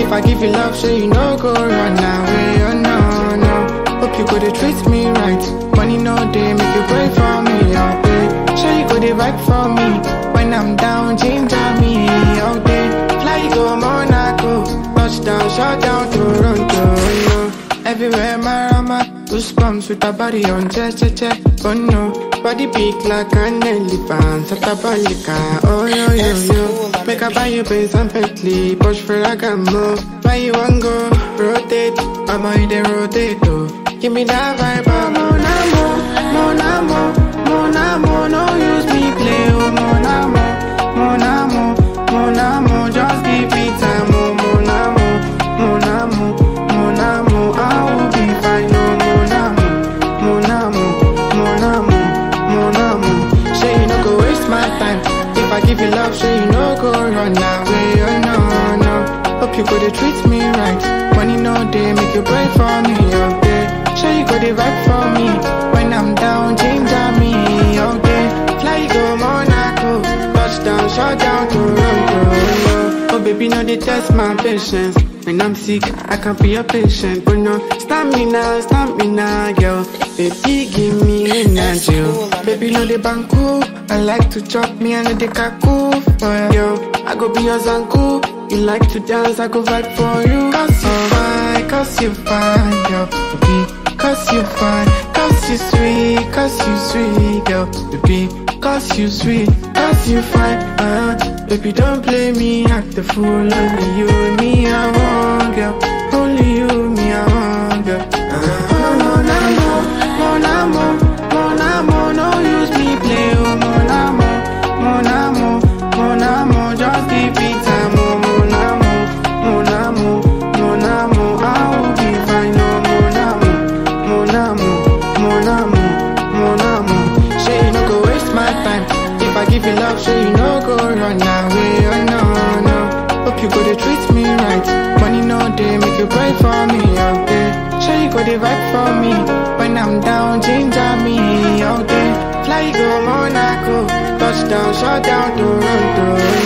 If I give you love, so you no go run away, oh no, no. Hope you go to treat me right. Money no day, make you pray for me, all day. Sure you go to back for me. When I'm down, ginger me, all day. Fly go Monaco, touchdown, shut down Toronto, no. Everywhere Marama, goosebumps with a body on che che che, oh no. Body big like an elephant, Satabalika, oh yo yo yo. Make I buy you Benz and Bentley, Porsche Ferragamo. Why you want go rotate? I'm in the rotate, oh. Give me that vibe, oh mon amour, mon amour, mon amour. No use me play, oh mon amour, mon amour, mon amour. Just give me time, oh mon amour, mon amour, mon amour. I will be fine, oh mon amour, mon amour, mon amour, mon amour. Say you no go waste my time. If I give you love, say you no go run away, oh no, no. Hope you go to treat me right. Money no day, make you pray for me, oh day. Sure you go to back for me. When I'm down, ginger me, all day. Fly go Monaco, touchdown, shut down Toronto. Oh baby, no they test my patience. When I'm sick, I can't be your patient. But no, stamina, stamina, girl. Baby, give me energy. oh. Baby, no they banku. I like to chop me and the kaku for you. I go be your zanku. You like to dance, I go vibe for you. Cause you fine, cause you fine, girl. Baby, cause you fine, cause you sweet, cause you sweet, girl. Baby, cause you sweet, cause you fine. Uh, baby, don't play me, act the fool. Only you and me, I want, girl. Only you, me, I want, girl. Uh, mon amour, mon amour, mon amour, no use me play, oh mon amour, mon amour, mon amour, just give me time, oh mon amour, mon amour, mon amour, I will be fine, oh mon amour, mon amour, mon amour, mon amour. Say you no go waste my time. If I give you love, say you no go run away, oh no, no. Hope you go to treat me right. Money no day, make you pray for me, all day. Say you go to vibe for me. When I'm down, ginger me, all day. Fly go Monaco, touchdown, shut down Toronto.